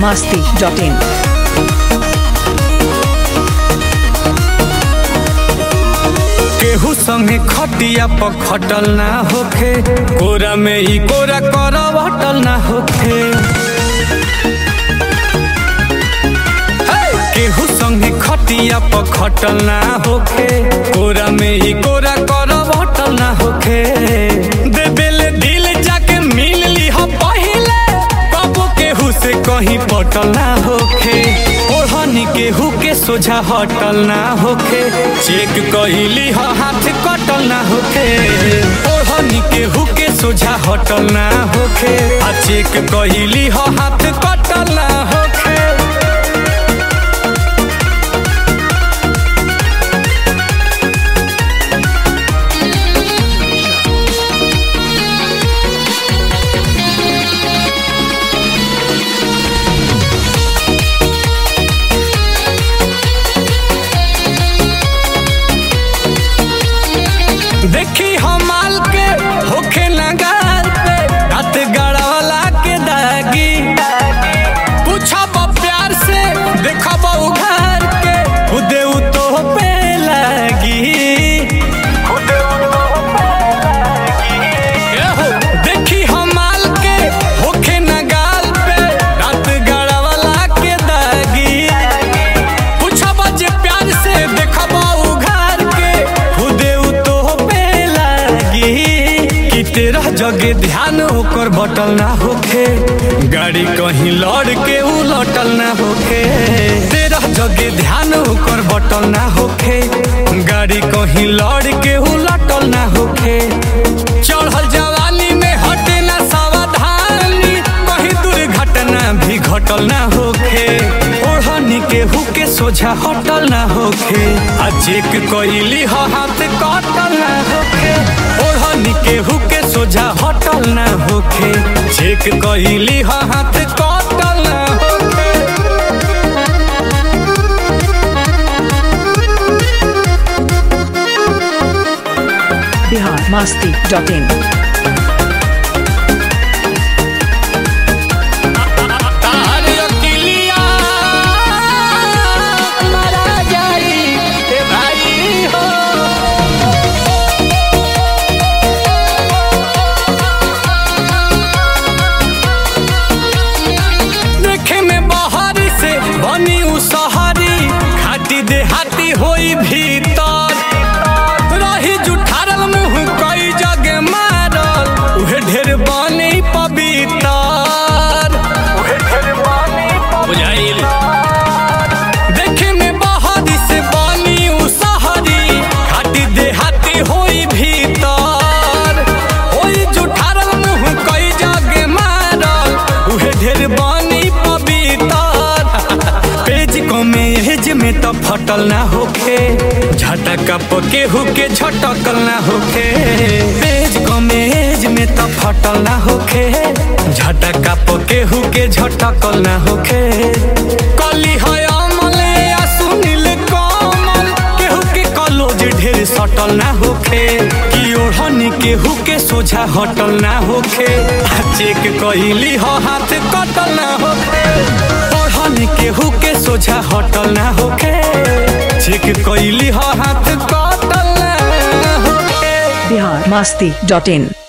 masti.in. केहू संगे खटिया पर खटल ना होखे कोरा में ई कोरा कर हटल ना होखे हे! केहू संगे खटिया पर खटल ना होखे कोरा में ई कोरा कर हटल ना होखे देबेले दिल जाके मिल ली हो पहिले कबो केहू से कहीं पटल ना होखे ओढ़नी केहू के सोझा हटल ना होखे चेक कहिली हो हाथ कटल ना होखे ओढ़नी केहू के सोझा हटल ना होखे आ चेक कहिली हो हाथ कटल ना होखे देखी हमाल के होखे नगार पे रात गड़ावला के दागी पूछब प्यार से देखब उघार के खुदे उ तो पे लागी एहो, देखी हमाल के होखे नगाल पे रात गड़ावला के दागी पूछब जे प्यार से देखब उघार के खुदे उ तो पे लागी कि तेरह जगे ध्यान ओकर बटल ना होखे गाड़ी कहीं लड़ के उ लटल ना होखे तेरह जगे ध्यान ओकर बटल ना होखे गाड़ी कहीं लड़ के उ लटल ना होखे चढ़ल जवानी में हटे ना सावधानी कहीं दुर्घटना भी घटल ना होखे ओढ़नी के हुके सोझा हटल ना होखे आ चेक कइली ह हाथ कटल ना होखे ओढ़नी के हुके सोझा हटल ना होखे चेक कइली ह हाथ कटल ना होखे Bihar masti.in. तार अकिलिया मारा जाई ए भाई हो देखे में बहारी से बनी उ सहरी घाटी देहाती होई भीतर रही जुठारल मुंह कई जगे मारल उहे ढेर बनी पवितर बुझाइल देखे में बहारी से बनी उ सहरी घाटी देहाती होई भीतर होई जुठारल मुंह कई जगे मारल उहे ढेर बनी पवितर पेज को में एज में तो फटल ना होखे झटका पके हुके झटकल ना होखे पेज को में एज में तो फटल ना होखे झटका पके हुके झटकल ना होखे कली है अमल या सुनील कमल केहू के कलोज ढेर सटल ना होखे कि ओढ़नी केहू के सोझा हटल ना होखे आ चेक कइली ह हाथ कटल ना होखे ओढ़नी केहू के सोझा हटल ना होखे चेक कइली ह हाथ कटल ना होखे Bihar masti.in.